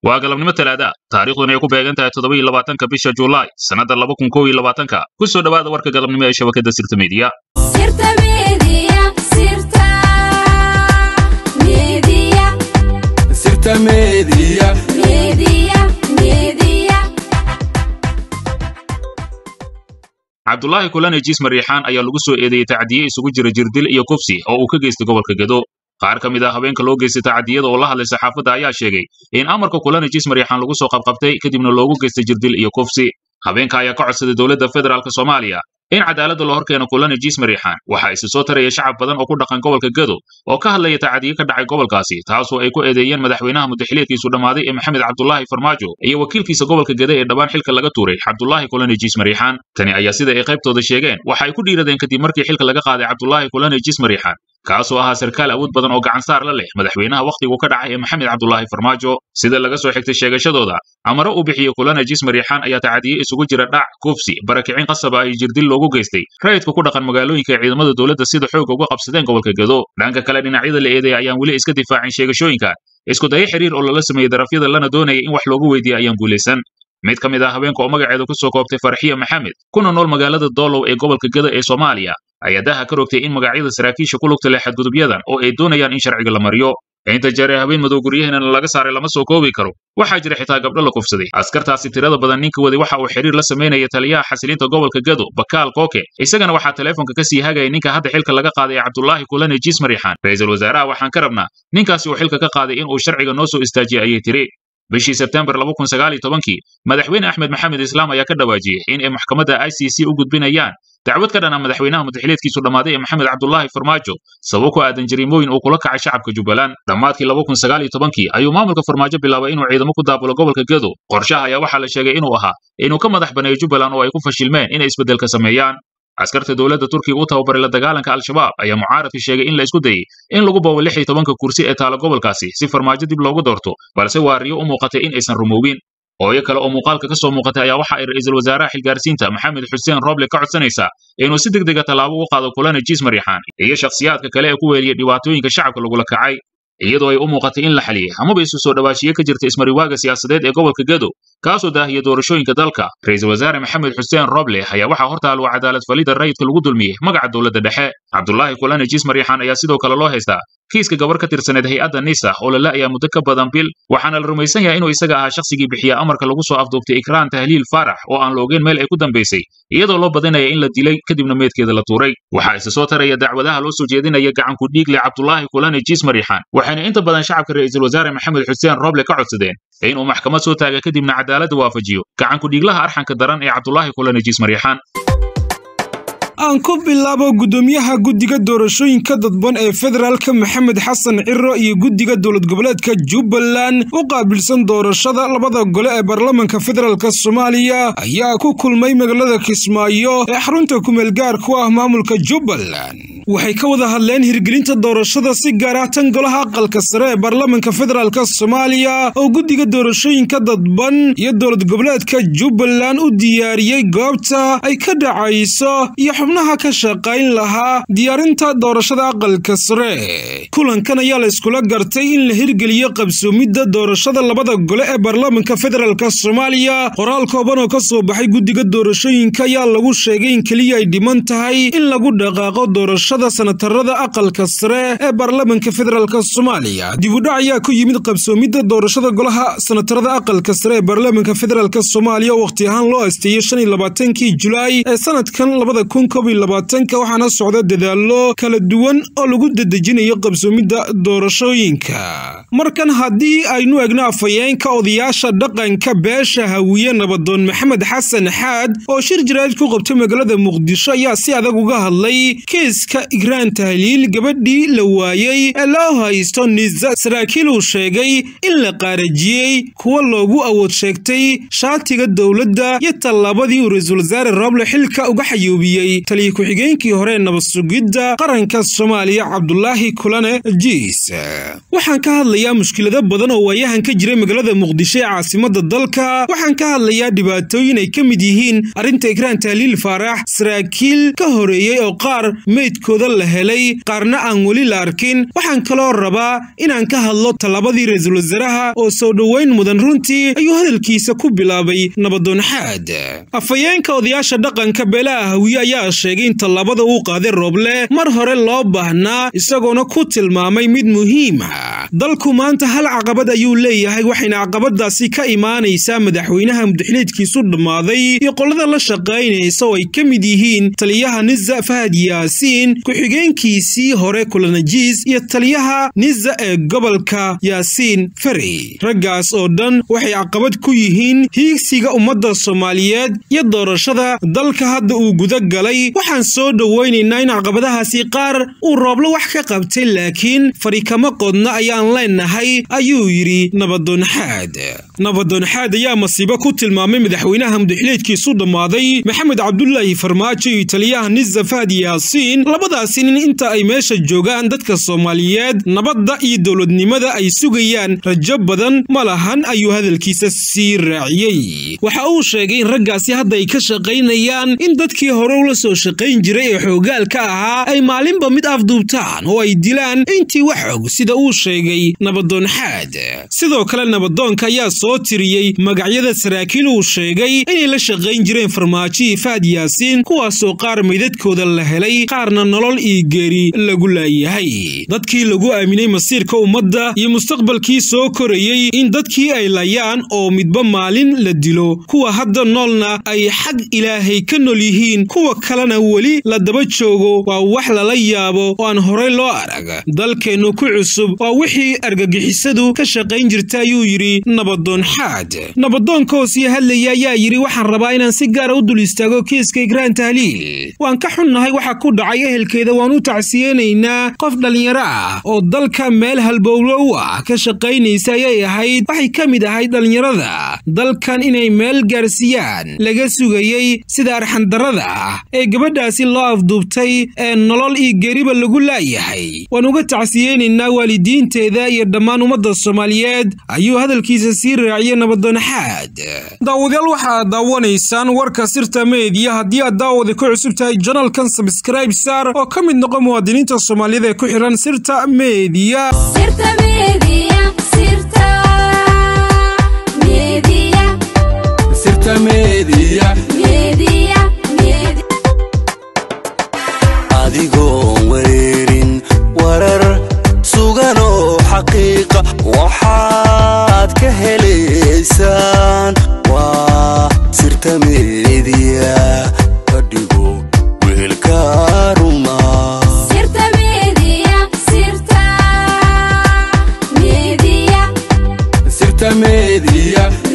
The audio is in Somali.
waa galabnimo talaada taariikhduna ay ku beegan tahay toddoba iyo labaatanka bisha julaay sannadda laba kun kow iyo labaatanka ku soo dhowaada warka galabnimo ee shabakadda sirta meediya Sirta Media, Sirta Media, Sirta Media. Media, Media. cabdulaahi kulane jiis mariixaan ayaa lagu soo eedeeyey tacdiye isugu jira jirdil iyo kufsi oo uu ka geystay gobolka gedo qaar ka mid ah haweenka loo geystay tacdiyada oo la hadlay saxaafadda ayaa sheegay in amarka kulane jiis mariixaan lagu soo qabqabtay kadibna loogu geystay jirdil iyo kufsi habeenka ayaa ka codsaday dowladda federaalk soomaaliya in cadaaladda la horkeeno kulane jiis mariixaan waxaa isi soo taraya shacab badan oo ku dhaqan gobolka gedo oo ka hadlaya tacdiye ka dhacay gobolkaasi taasoo ay ku eedeeyeen madaxweynaha mudaxileedkiisu dhammaaday ee maxamed cabdulaahi farmaajo iyo wakiilkiisa gobolka gede ee dhammaan xilka laga tuuray cabdulaahi kulane jiis mariixaan tani ayaa sida ay qaybtooda sheegeen waxa ay ku dhiiradeen kadib markii xilka laga qaaday cabdulaahi kulane jiis mariixaan kaasoo ahaa sarkaal awood badan oo gacansaar la leh madaxweynaha wakhtigu ka dhacay ee maxamed cabdulaahi farmaajo sida laga soo xigtay sheegashadooda amaro uu bixiyey kulane jiis mariixaan ayaa tacdiye isugu jira dhac kufsi barakicin qasab ah iyo jirdil loogu geystay rayidka ku dhaqan magaalooyinka ee ciidamada dowladda sida xooga uga qabsadeen gobolka gedo dhanka kale dhinacyada la eedeey ayaan weli iska difaacin sheegashooyinka isku dayo xiriir oo lala sameeyey darafyada lana doonaya in wax loogu weydiiya ayaan guulaysan mid ka mid ah haweenka oo magaceedu ku soo koobtay farxiya maxamed kuna nool magaalada doolow ee gobolka geda ee soomaaliya ayaa daha ka rogtay in magacyada saraakiisha ku lugta leh xadgudubyadan oo ay doonayaan in sharciga la mariyo inta jeer ee habeen madow guryaheennana laga saaray lama soo koobi karo waxaa jira xitaa gabdho la kufsaday askartaasi tirada badan ninka waday waxa uu xiriir la samaynaya taliyaha xasilinta gobolka gedo bakaal kooke isagana waxaa teleefonka ka sii hagaya ninka hadda xilka laga qaaday ee cabdulaahi kulane jiis mariixaan ra'iisul wasaaraha waxaan ka rabnaa ninkaasi uu xilka ka qaaday in uu sharciga noo soo istaajiyay ayay tiri bishii sebtembar kii madaxweyne axmed maxamed islaam ayaa ka dhawaajiyey in ay maxkamadda i c c u gudbinayaan dacwad ka dhan ah madaxweynaha mudaxileedkiisu dhammaaday ee maxamed cabdulaahi farmaajo sabab ku aadan jariimooyin uu kula kacay shacabka jubbaland dhammaadkii kii ayuu maamulka farmaajo bilaabay inuu ciidamo ku daabulo gobolka gedo qorshaha ayaa waxaa la sheegay inuu ahaa inuu ka madax baneeyo jubbaland oo ay ku fashilmeen inay isbeddelka sameeyaan askarta dowladda turkiga u tababaray la dagaalanka al-shabaab ayaa mucaaradka sheegay in la isku dayey in lagu boobo lix iyo tobanka kursi ee taala gobolkaasi si farmaajo dib loogu doorto balse waariyo u muuqatay in aysan rumoobin hooyo kale oo muuqaalka ka soo muuqatay ayaa waxa ay ra'iisul wasaaraha xilgaarsiinta maxamed xuseen roble ka codsanaysaa inuu si deg dega tallaabo u qaado kulane jiis mariixaan iyo shakhsiyaadka kale ee ku weeliyey dhibaatooyinka shacabka lagula kacay iyadoo ay u muuqatay in la xaliyey amaba isu soo dhawaashiye ka jirta ismariwaaga siyaasadeed ee gobolka gedo kaasoo daahiya doorashooyinka dalka ra'iisul wasaare maxamed xuseen roble ayaa waxaa hortaaluu cadaalad falidda rayidka lagu dulmiyey magaca dowladda dhexe cabdulaahi kulane jiis mariixaan ayaa sidoo kale loo haystaa kiiska gabar ka tirsaneed hay-adda nisa oo la la'ayaa muddo ka badan bil waxaana la rumaysan yahay inuu isaga ahaa shakhsigii bixiya amarka lagu soo afduubtay ikraan tahliil faarax oo aan la ogeyn meel ay ku dambaysay iyadoo loo badinaya in la dilay kadibna meedkeeda la tuuray waxaa isa soo taraya dacwadaha loo soo jeedinaya gacanku dhiigle cabdulaahi kulane jiis mariixaan waxayna inta badan shacabka ra'iisul wasaare maxamed xuseen roble ka codsadeen inuu maxkamad soo taaga kadibna cadaaladda waafajiyo gacanku dhiiglaha arxanka daran ee cabdulaahi kulane jiis mariixaan aan ku bilaabo guddoomiyaha guddiga doorashooyinka dadban ee federaalka maxamed xasan ciro iyo guddiga dowlad goboleedka jubbaland u qaabilsan doorashada labada gole ee baarlamanka federaalk soomaaliya ayaa ku kulmay magaalada kismaayo ee xarunta kumeel gaar ku ah maamulka jubbaland waxay ka wada hadleen hirgelinta doorashada si gaar ah tan golaha aqalka sare ee baarlamanka federaalk soomaaliya oo guddiga doorashooyinka dadban iyo dowlad goboleedka jubbaland u diyaariyey goobta ay ka dhacayso iyo xubnaha ka shaqayn lahaa diyaarinta doorashada aqalka sare kulankan ayaa la iskula gartay in la hirgeliyo qabsoomidda doorashada labada gole ee baarlamanka federaalk soomaaliya qoraal kooban oo ka soo baxay guddiga doorashooyinka ayaa lagu sheegay in keliya ay dhiman tahay in lagu dhaqaaqo doorashada sanatarada aqalka sare ee baarlamanka federaalk soomaaliya dibudhac ayaa ku yimid qabsoomidda doorashada golaha sanatarada aqalka sare ee baarlamanka federaalk soomaaliya oo wakhti ahaan loo asteeyey shan iyo labaatankii julaay ee sanadkan labada kun labaatanka waxaana socda dadaallo kala duwan oo lagu dedejinayo qabsoomidda doorashooyinka markan haddii aynu egno afhayeenka odayaasha dhaqanka beesha hawiye nabadoon maxamed xasan xaad oo shir jaraa'id ku qabtay magaalada muqdisho ayaa si adag uga hadlay kiiska igraan tahliil gabadhii la waayey ee loo haysto nisa saraakiil uu sheegay in la qaarajiyey kuwa loogu awood sheegtay shaatiga dowladda iyo tallaabadii uu ra-iisul wasaare roble xilka uga xayuubiyey taliya ku-xigeenkii hore ee nabadsugidda qaranka soomaaliya cabdulaahi kulane jiis waxaan ka hadlayaa mushkilado badan oo waayahan ka jiray magaalada muqdisho ee caasimada dalka waxaan ka hadlayaa dhibaatooyin ay ka mid yihiin arrinta ikraan tahliil faarax saraakiil ka horeeyey oo qaar meydkooda meydadkooda la helay qaarna aan weli la arkin waxaan kaloo rabaa inaan ka hadlo tallabadii ra-iisul wasaaraha oo soo dhoweyn mudan runtii ayuu hadalkiisa ku bilaabay nabadoon xaad afhayeenka odayaasha dhaqanka beelaha hawiye ayaa sheegay in tallabada uu qaaday rooble mar hore loo baahnaa isagoona ku tilmaamay mid muhiima dalku maanta hal caqabad ayuu leeyahay waxayna caqabadaasi ka imaanaysaa madaxweynaha mudaxiliidkiisu dhammaaday iyo qolada la shaqaynaysa oo ay ka mid yihiin taliyaha niza fahad yaasiin ku-xigeenkiisii hore kulanajiis iyo taliyaha niza ee gobolka yaasiin ferey raggaas oo dhan waxay caqabad ku yihiin hiigsiga ummadda soomaaliyeed iyo doorashada dalka hadda uu guda galay waxaan soo dhowaynaynaa in caqabadahaasi qaar uu rooblo wax ka qabtay laakiin fari kama qodna ayaan leenahay ayuu yidhi nabadoon xaad nabadoon xaad ayaa masiibo ku tilmaamay madaxweynaha mudaxiliidkiisu dhammaaday maxamed cabdulaahi farmaajo iyo taliyaha niza fahad yaasiin labadaasi nin inta ay meesha joogaan dadka soomaaliyeed nabadda iyo dowladnimada ay sugayaan rajo badan ma lahan ayuu hadalkiisa sii raaciyey waxa uu sheegay in raggaasi hadda ay ka shaqaynayaan in dadkii hore ula soo shaqayn jiray ee xoogaalka ahaa ay maalinba mid afduubtaan oo ay dilaan intii wax og sida uu sheegay nabadoon xaad sidoo kale nabadoonka ayaa soo tiriyey magacyada saraakiil uu sheegay inay la shaqayn jireen farmaajihii fahad yaasiin kuwaasoo qaar meydadkooda la helay qaarna nolol iyo geeri lagu laayahay dadkii lagu aaminay masiirka ummadda iyo mustaqbalkii soo korayey in dadkii ay layaan oo midba maalin la dilo kuwa hadda noolna ay xag ilaahay ka nool yihiin kuwa kalena weli la daba joogo waa wax lala yaabo oo aan horey loo arag dalkeennu ku cusub waa wixii argagixisadu ka shaqayn jirta ayuu yidhi nabadoon xaad nabadoonka oo sii hadlaya ayaa yidhi waxaan rabaa inaan si gaara u dul istaago kiiska igraan tahliil waan ka xunnahay waxa ku dhacay ehelkeeda waan u tacsiyeynaynaa qof dhallinyaro ah oo dalka meel halbowlo u ah ka shaqaynaysa ayay ahayd waxay ka mid ahayd dhallinyarada dalkan inay meel gaarsiiyaan laga sugayey sida arxandarrada ah ee gabadhaasi loo afduubtay ee nolol iyo geriba lagu laayahay waan uga tacsiyeynaynaa waalidiinteeda iyo dhammaan ummadda soomaaliyeed ayuu hadalkiisa sii raaciyey nabadoon xaad daawadayaal waxaad daawanaysaan warka sirta meediya haddii aad daawada ku cusub tahay janalkan sabskraib sar oo ka mid noqo muwaadiniinta soomaaliyada ee ku xihan sirta meediya sirta media sirta media sirta meediya media media adigoon wareerin warar sugan oo xaqiiqa waxaad ka helaysaan waa sirta meediya ka dhigo wehelka ruma sirta media sirta media sirta meediya